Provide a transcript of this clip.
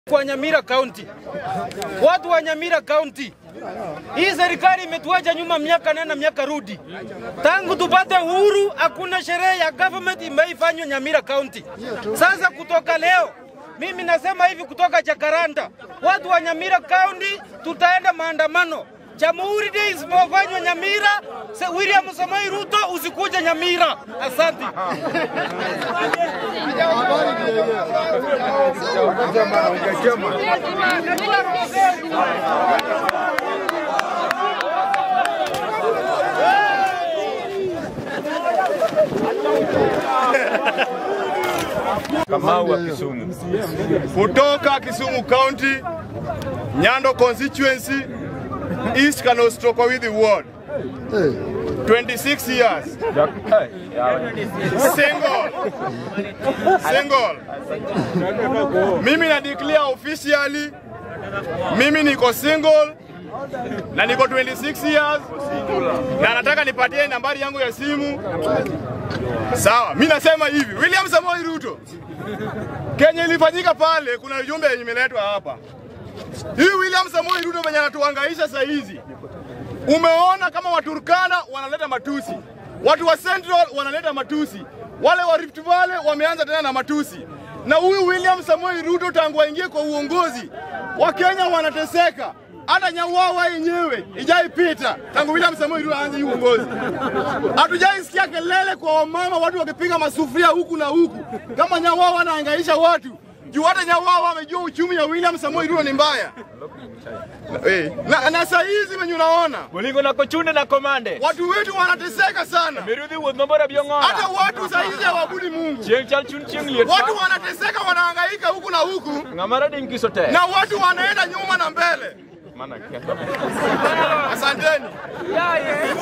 Kwa Nyamira County, watu wa Nyamira County, hii serikali imetuacha nyuma miaka nena miaka rudi. Tangu tupate uhuru, hakuna sherehe ya government imeifanywa Nyamira County. Sasa kutoka leo mimi nasema hivi kutoka Jakaranda, watu wa Nyamira County tutaenda maandamano. Jamhuri Day isipofanywa Nyamira, se- William Samoei Ruto usikuje Nyamira. Asante. Kamau wa Kisumu. kutoka Kisumu County, Nyando constituency, East Kanostrokowidhi ward. 26 years. Single. Single. Mimi na declare officially mimi niko single na niko 26 years na nataka nipatie nambari yangu ya simu. Sawa, mi nasema hivi, William Samoei Ruto, Kenya ilifanyika pale, kuna ujumbe yenye imeletwa hapa. Hii William Samoei Ruto venye anatuhangaisha saa hizi, umeona kama Waturkana wanaleta matusi, watu wa Central wanaleta matusi, wale wa Rift Valley wameanza tena na matusi, na huyu William Samoei Ruto tangu aingie kwa uongozi, Wakenya wanateseka hata Nyawawa yenyewe ijaipita tangu William Samoei Ruto aanze hii uongozi. Hatujaisikia kelele kwa wamama, watu wakipiga masufuria huku na huku, kama Nyawawa anahangaisha watu juu hata Nyawawa amejua uchumi ya William Samoei Ruto ni mbaya. Eh, na, na saa hizi venye unaona Bolingo na kochunde na komande. watu wetu wanateseka sana, Mirudhi wuoth mabora biong'ora. hata watu saa hizi hawabudi Mungu. Chieng' chal chun chieng' liet. Watu wanateseka, wanahangaika huku na huku, Ng'ama rading kiso te. na watu wanaenda nyuma na mbele. Mana ketho. Asanteni.